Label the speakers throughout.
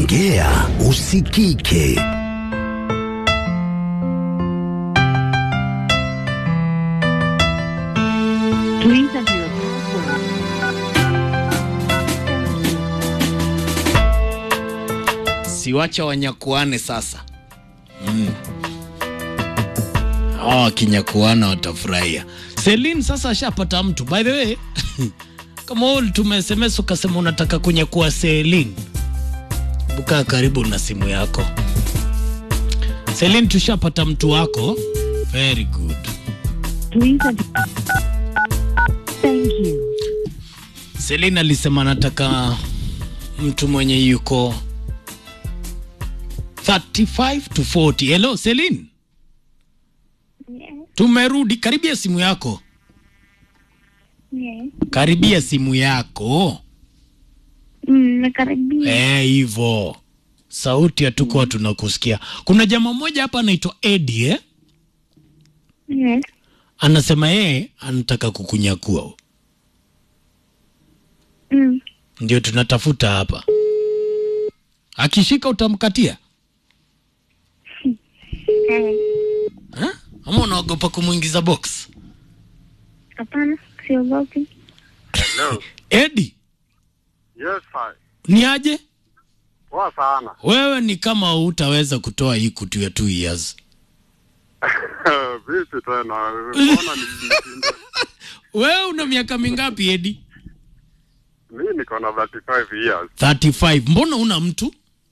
Speaker 1: Ongea usikike.
Speaker 2: Please enter your password.
Speaker 3: siwacha wanyakuane sasa mm. hawa wakinyakuana watafurahia selin sasa ashapata mtu by the way kama wewe ulituma sms ukasema unataka kunyakua selin bukaa karibu na simu yako selin tushapata mtu wako very good
Speaker 2: Please enter. Thank you.
Speaker 3: selin alisema anataka mtu mwenye yuko 35 to 40 hello selin
Speaker 4: Yes,
Speaker 3: tumerudi karibia simu yako
Speaker 4: yes.
Speaker 3: karibia simu yako
Speaker 4: Mm, nakaribia.
Speaker 3: Eh, hivyo sauti hatukuwa tunakusikia kuna jamaa mmoja hapa anaitwa edi eh?
Speaker 4: Yes.
Speaker 3: anasema yeye anataka kukunyakua
Speaker 4: Mm.
Speaker 3: ndio tunatafuta hapa akishika utamkatia
Speaker 4: Eh,
Speaker 3: eh? ama unaogopa kumwingiza box
Speaker 4: Hapana, siogopi.
Speaker 5: Hello.
Speaker 3: edi
Speaker 5: Yes, fine.
Speaker 3: ni aje
Speaker 5: Poa sana.
Speaker 3: wewe ni kama utaweza kutoa hii kutu ya two years
Speaker 5: Vipi tena? Mbona nilishinda?
Speaker 3: wewe una miaka mingapi edi
Speaker 5: Mimi niko na 35 years.
Speaker 3: 35 mbona una mtu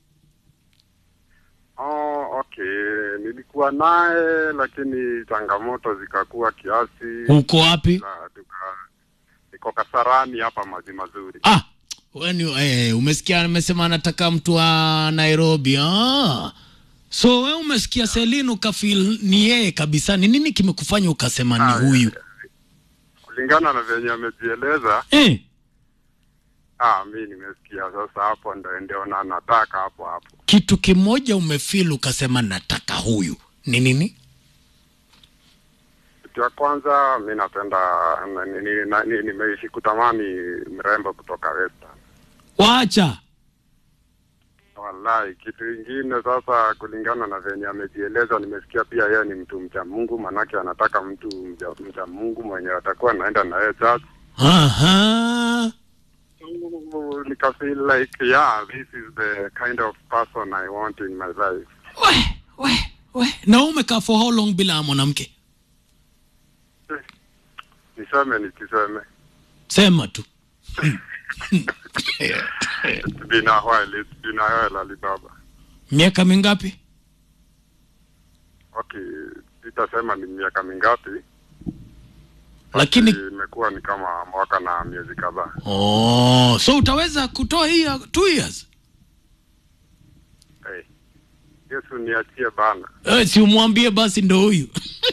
Speaker 5: Oh, okay. Nilikuwa naye lakini changamoto zikakuwa kiasi.
Speaker 3: uko wapi
Speaker 5: Na tuka niko Kasarani hapa maji mazuri.
Speaker 3: ah wewe ni eh, umesikia amesema anataka mtu wa nairobi ah. so wewe umesikia selin ukafil ni yeye kabisa ni nini kimekufanya ukasema ni huyu
Speaker 5: Kulingana na venye amejieleza,
Speaker 3: eh,
Speaker 5: ah, mi nimesikia sasa hapo ndio ndio na nataka hapo hapo.
Speaker 3: kitu kimoja umefil ukasema nataka huyu ni nini
Speaker 5: Kitu ya kwanza mi napenda na- ni- ni- na- ni- nimeishi kutamani mrembo kutoka Western.
Speaker 3: wacha
Speaker 5: Wallahi, kitu ingine sasa, kulingana na venye amejieleza, nimesikia pia yeye ni mtu mcha Mungu, manake anataka mtu mcha, mcha Mungu mwenye atakuwa anaenda na yeye church.
Speaker 3: Aha.
Speaker 5: So, Nika feel like yeah, this is the kind of person I want in my life.
Speaker 3: we we we na umekaa for how long bila mwanamke
Speaker 5: Niseme nisiseme,
Speaker 3: sema tu
Speaker 5: it's been a while, it's been a while Alibaba.
Speaker 3: miaka mingapi
Speaker 5: Okay, sitasema ni miaka mingapi,
Speaker 3: lakini
Speaker 5: imekuwa ni kama mwaka na miezi kadhaa.
Speaker 3: oh, so utaweza kutoa hii ya two years
Speaker 5: Hey, Yesu niachie bana.
Speaker 3: eh, si umwambie basi ndo huyu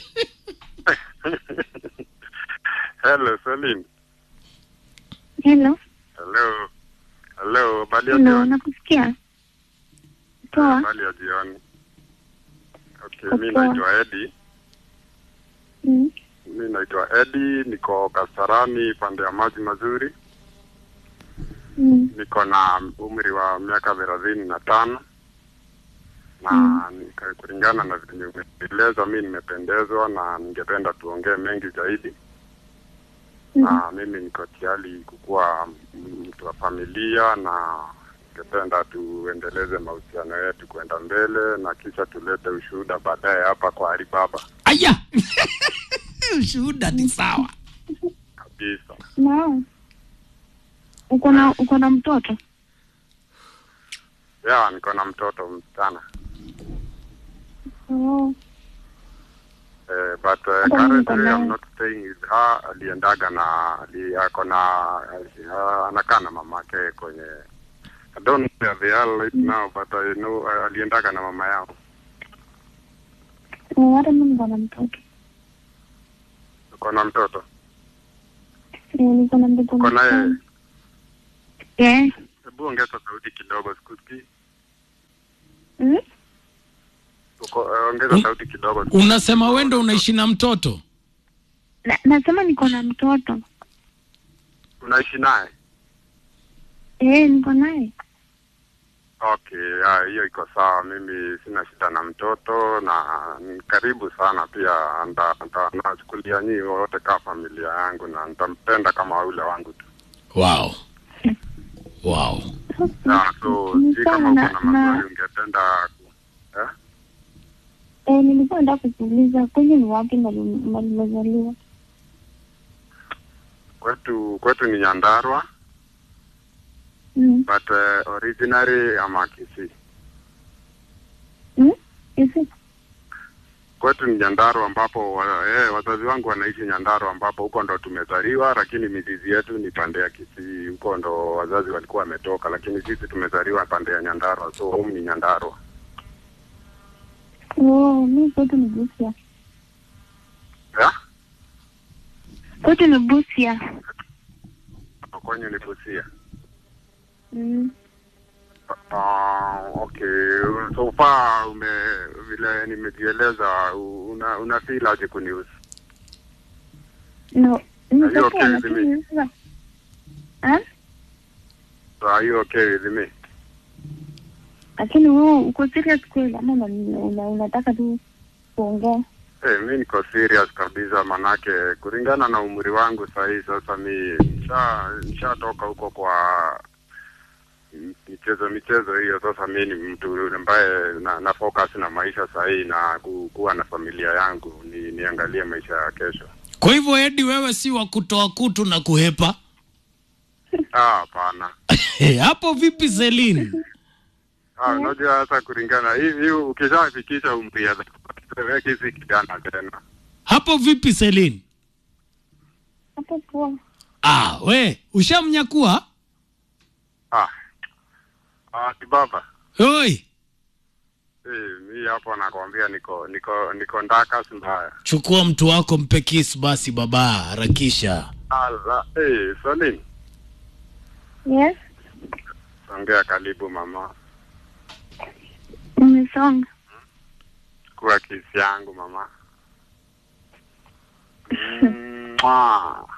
Speaker 5: Hello, Celine.
Speaker 4: Hello.
Speaker 5: Hello. Hello, habari ya
Speaker 4: Hello,
Speaker 5: jioni.
Speaker 4: nakusikia. Poa.
Speaker 5: Habari ya jioni. Okay,
Speaker 4: Kwa
Speaker 5: mi
Speaker 4: poa.
Speaker 5: naitwa Eddie.
Speaker 4: Mm.
Speaker 5: Mi naitwa Eddie, niko Kasarani pande ya maji mazuri.
Speaker 4: Mm.
Speaker 5: Niko na umri wa miaka thelathini na tano na nika- kulingana na venye umeeleza, mi nimependezwa na ningependa tuongee mengi zaidi na mimi niko tayari kukuwa mtu wa familia na ningependa tuendeleze mahusiano yetu kwenda mbele na kisha tulete ushuhuda baadaye hapa kwa Alibaba
Speaker 3: aya ushuhuda ni sawa
Speaker 5: kabisa.
Speaker 4: No. Uko na uko na mtoto?
Speaker 5: Ya, niko na mtoto msichana
Speaker 4: Oh.
Speaker 5: eh, but uh,
Speaker 4: Hata mimi niko
Speaker 5: currently
Speaker 4: naye.
Speaker 5: I'm not staying with her. Aliendaga na ali, ako na uh, anakaa na mamake kwenye I don't know where they are right now but I know uh, aliendaga na mama yao.
Speaker 4: Oh, hata mimi niko na mtoto.
Speaker 5: Uko na mtoto?
Speaker 4: Eh, niko na mtoto.
Speaker 5: Uko naye?
Speaker 4: msichana. Eh.
Speaker 5: Hebu ongeza sauti kidogo sikusikii.
Speaker 4: Mm?
Speaker 5: Uko, uh, ongeza
Speaker 3: Un-
Speaker 5: sauti kidogo.
Speaker 3: unasema wendo unaishi na mtoto
Speaker 4: Na, nasema niko na mtoto.
Speaker 5: Unaishi naye?
Speaker 4: Eh, niko naye.
Speaker 5: Okay, ah, hiyo iko sawa. Mimi sina shida na mtoto na ni karibu sana pia, nda- nda- nachukulia nyinyi wote kama familia yangu na nitampenda kama ule wangu tu.
Speaker 3: wow wow
Speaker 5: Ah, so
Speaker 4: Ni
Speaker 5: si kama
Speaker 4: sawa
Speaker 5: uko
Speaker 4: na-
Speaker 5: na
Speaker 4: na-
Speaker 5: maswali ungependa ku- eh?
Speaker 4: Eh, nilikuwa nataka kukuuliza kwenye ni wapi mali mali umezaliwa?
Speaker 5: Kwetu kwetu ni Nyandarua
Speaker 4: Mm.
Speaker 5: but uh, originally ama Kisii.
Speaker 4: Mm? Isi?
Speaker 5: Kwetu ni Nyandarua ambapo wa, eh, wazazi wangu wanaishi Nyandarua ambapo huko ndo tumezaliwa, lakini mizizi yetu ni pande ya Kisii. Huko ndo wazazi walikuwa wametoka, lakini sisi tumezaliwa pande ya Nyandarua, so home ni Nyandarua.
Speaker 4: Oh, mi kwetu ni Busia.
Speaker 5: Yeah?
Speaker 4: Kwetu ni Busia.
Speaker 5: Kwenye ni Busia.
Speaker 4: Mm.
Speaker 5: Uh, okay. So far ume vile nimejieleza una, una feel aje kunihusu?
Speaker 4: No,
Speaker 5: Are you
Speaker 4: nitakuwa
Speaker 5: okay with
Speaker 4: lakini sasa. Ah?
Speaker 5: So are you okay with me?
Speaker 4: Lakini wewe uko serious kweli ama una- una- unataka tu kuongea?
Speaker 5: Hey, mi niko serious kabisa, manake kulingana na umri wangu sahii, sasa mi nisha nishatoka huko kwa michezo michezo hiyo. Sasa mi ni mtu ambaye na, na focus na maisha sahii na ku, kuwa na familia yangu, ni niangalie maisha ya kesho.
Speaker 3: kwa hivyo edi wewe si wa kutoa kutu na kuhepa
Speaker 5: Ah, hapana.
Speaker 3: hapo vipi selin
Speaker 5: Ah, unajua sasa kulingana hivi, ukishafikisha umri ya weki si kijana tena.
Speaker 3: hapo vipi selin
Speaker 4: Hapo poa.
Speaker 3: ah we ushamnyakua
Speaker 5: Ah, ah, kibaba
Speaker 3: oi
Speaker 5: Eh, mi hapo nakwambia niko niko niko ndakas mbaya.
Speaker 3: chukua mtu wako mpe kiss basi baba harakisha
Speaker 5: Ala, eh, Salim,
Speaker 4: Yes,
Speaker 5: songea karibu mama.
Speaker 4: umesonga.
Speaker 5: Kuwa kisi yangu mama. Mwah.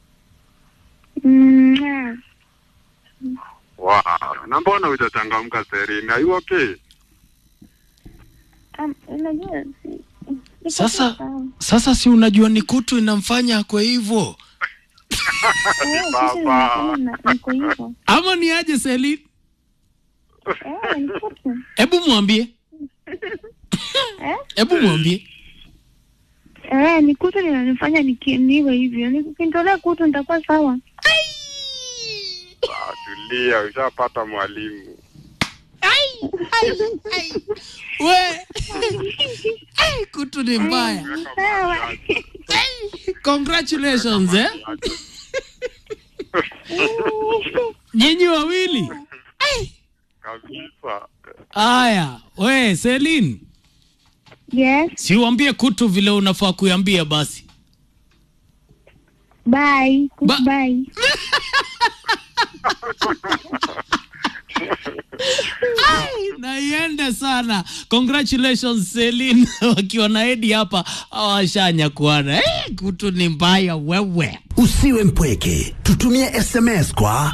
Speaker 4: Mm.
Speaker 5: Wow. Na mbona hujachangamka Serena? Are you okay?
Speaker 4: Um, unajua si- siko
Speaker 3: Sasa-
Speaker 4: sawa.
Speaker 3: sasa si unajua ni kutu inamfanya kwa hivyo
Speaker 4: Eh, sisi
Speaker 5: Baba.
Speaker 4: tunafanya na- niko hivyo.
Speaker 3: ama ni aje selin
Speaker 4: Eh, ni kitu.
Speaker 3: hebu mwambie
Speaker 4: Eh?
Speaker 3: hebu mwambie
Speaker 4: Eh, ni kutu linanifanya niki- niwe hivyo. Nikintolea kutu nitakuwa sawa.
Speaker 5: Ah, tulia, ushapata mwalimu.
Speaker 3: we Ai, kutu ni mbaya
Speaker 4: Sawa.
Speaker 3: congratulations eh? nyinyi wawili
Speaker 5: Kabisa.
Speaker 3: haya we selin
Speaker 4: Yes,
Speaker 3: siuambie kutu vile unafaa kuiambia basi
Speaker 4: bye.
Speaker 3: Ba-
Speaker 4: Bye.
Speaker 3: Ai, na iende sana congratulations selin wakiwa na edi hapa awashanya kuana hey, kutu ni mbaya wewe
Speaker 1: Usiwe mpweke, tutumie SMS kwa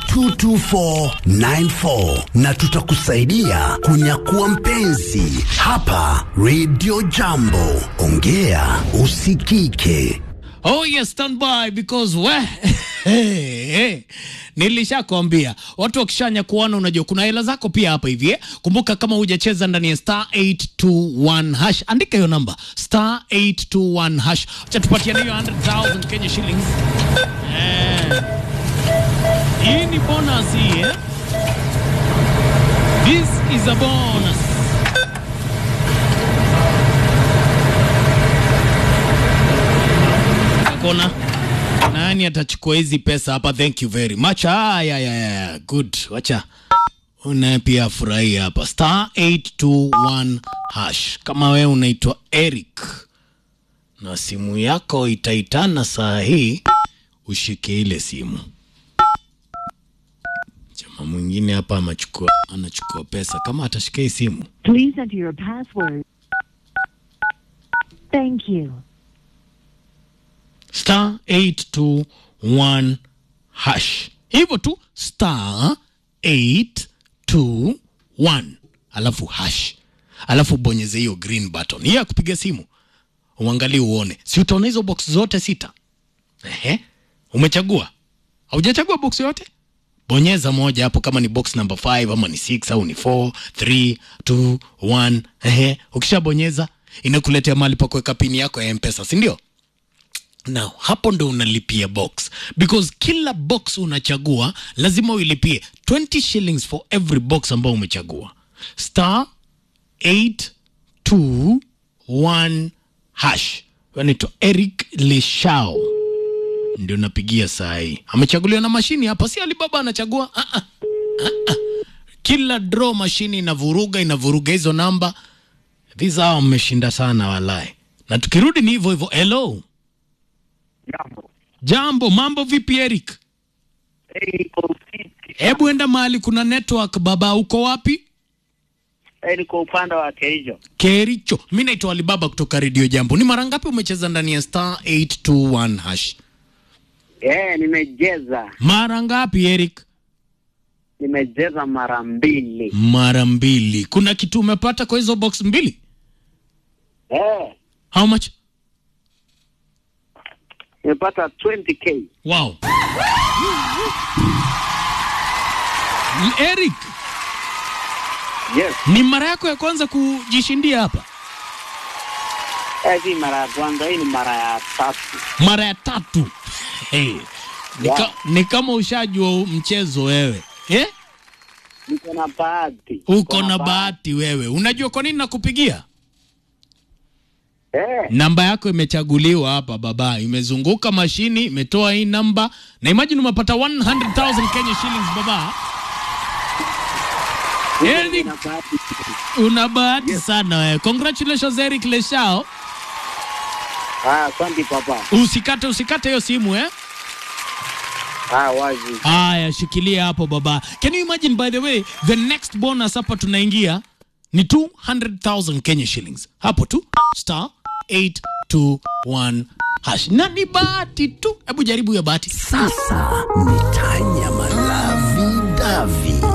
Speaker 1: 22494 na tutakusaidia kunyakua mpenzi hapa Radio Jambo. Ongea usikike.
Speaker 3: Oh yes, stand by because we hey, hey. Nilishakwambia watu wakishanya kuona, unajua kuna hela zako pia hapa hivi eh? Kumbuka kama hujacheza ndani ya star 821 hash, andika hiyo namba star 821 hash, acha tupatie hiyo 100,000 Kenya shillings eh. Hii ni bonus hii eh? This is a bonus. kona nani atachukua hizi pesa hapa thank you very much aya ya ya good wacha una pia furahi hapa star 821 hash kama wewe unaitwa eric na simu yako itaitana saa hii ushike ile simu chama mwingine hapa amachukua anachukua pesa kama atashika hii simu
Speaker 2: Please enter your password. Thank you.
Speaker 3: star 821 hash hivyo tu star 821 221 alafu hash alafu bonyeze hiyo green button hiyo ya kupiga simu uangalie uone si utaona hizo box zote sita Ehe. umechagua haujachagua box yote bonyeza moja hapo kama ni box number 5 ama ni 6 au ni 4 3 2 1 ehe ukishabonyeza inakuletea mahali pa kuweka pini yako ya mpesa si ndio na hapo ndo unalipia box because kila box unachagua lazima uilipie 20 shillings for every box ambao umechagua star 821 hash anaitwa eric leshao ndio napigia saa hii amechaguliwa na mashini hapa si alibaba anachagua ah, ah, ah, ah. kila draw mashini inavuruga inavuruga hizo namba these hawa mmeshinda sana walai na tukirudi ni hivyo hivyo hello
Speaker 6: Jambo.
Speaker 3: jambo mambo vipi eric
Speaker 6: Eh, niko fiti.
Speaker 3: hebu enda mahali kuna network baba uko wapi
Speaker 6: Eh, niko upande wa Kericho.
Speaker 3: kericho mi naitwa alibaba kutoka redio jambo ni mara ngapi umecheza ndani ya star 821 hash
Speaker 6: Eh, nimejeza.
Speaker 3: mara ngapi eric
Speaker 6: Nimejeza mara mbili.
Speaker 3: mara mbili kuna kitu umepata kwa hizo box mbili
Speaker 6: Eh,
Speaker 3: how much
Speaker 6: nimepata 20k.
Speaker 3: wow M- eric
Speaker 6: Yes.
Speaker 3: ni mara yako ya kwanza kujishindia hapa
Speaker 6: Eh, si mara ya kwanza, hii ni mara ya tatu.
Speaker 3: mara ya tatu hey. ni, ka,
Speaker 6: Wow.
Speaker 3: ni kama ushajua mchezo wewe eh?
Speaker 6: Niko na bahati.
Speaker 3: uko na bahati wewe unajua kwa nini nakupigia
Speaker 6: Eh,
Speaker 3: namba yako imechaguliwa hapa baba imezunguka mashini imetoa hii namba na imagine umepata 100000 kenya shillings baba Eric,
Speaker 6: nina bahati.
Speaker 3: una bahati sana wewe congratulations eric leshao
Speaker 6: Ah, asante papa.
Speaker 3: usikate usikate hiyo simu eh
Speaker 6: Ah, wazi.
Speaker 3: haya shikilia hapo baba can you imagine by the way the next bonus hapa tunaingia ni 200000 kenya shillings hapo tu star 821 hash na ni bahati tu hebu jaribu ya bahati
Speaker 1: Sasa ni tanya malavi davi